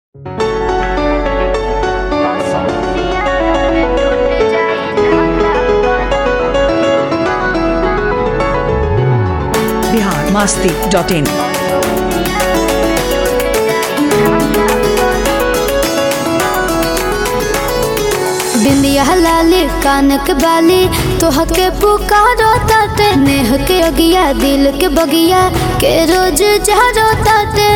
Bihar Masti dot इन बिंदिया लाली कानक बाली तोहके पुकारो ताते नेह के अगिया दिल के बगिया के रोज जहरो ताते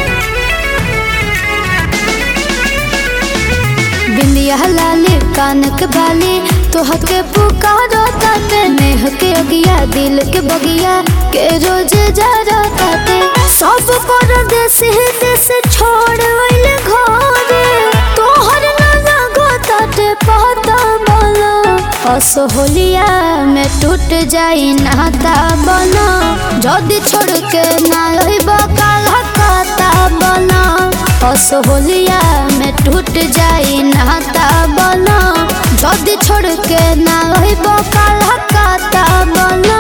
बिंदिया लाली कानक बाली तोहके पुकारो ताते नेह के अगिया दिल के बगिया के रोज जहरो ताते सब कर देश देश छोड़ वैल घरे तोहर ना ताटे पता बना असोहलिया में टूट जाई नाता बना जदी छोड़ के ना रहिब काला काता बना असोहलिया में टूट जाई नाता बना जदी छोड़ के ना रहिब काला काता बना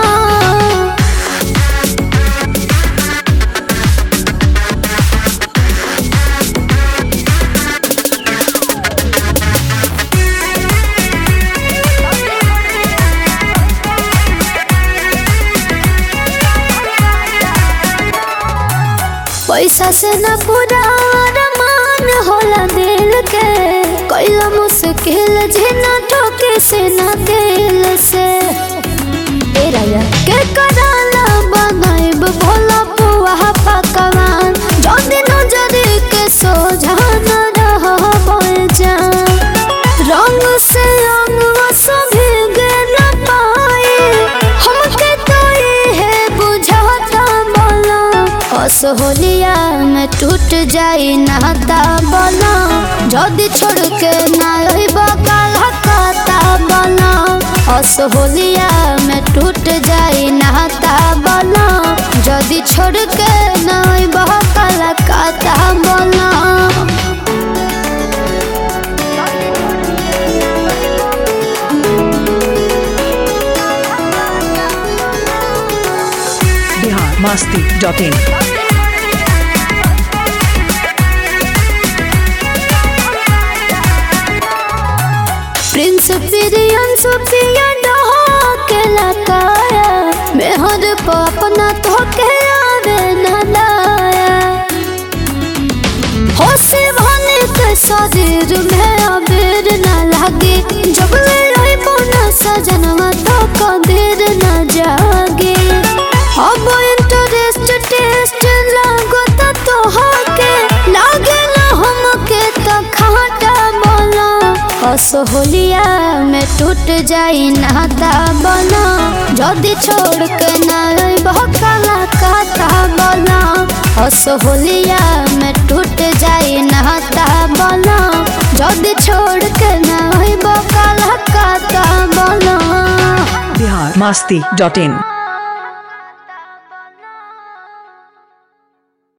पैसा से न पूरा अरमान होला दिल के कैला मुश्किल जिना ठोके से न दिल से ए राजा के कराला बनाइब भोला पुआ पकवान जदी नजर के सोझा न रह जा रंग से रंग सभी न पाए हमके तो ये बुझाता बोला असहोलिया में टूट जाई नाता बोला जदी छोड़ के ना रहिब काला काता बोला असहोलिया में टूट जाई नाता बोला जदी छोड़ के ना रहिब काला काता बोला Bihar Masti dot in Prince पिरियन सुपिया डहो के लकाया मेहर पर अपना तो के आवे न लाया होसे भने के शरीर में अबेर न लागे जब ले रही बोना सजनवा तो कदेर न जागे अब इंटरेस्ट टेस्ट लागो तो तोहके लागे ना हमके तो खाटा बोला असहोलिया में टूट जाई नाता बना जदी छोड़ के ना बहकाला काता बना असहोलिया में टूट जाई नाता बना जदी छोड़ के ना बहकाला काता बना बिहार मास्ती डॉट इन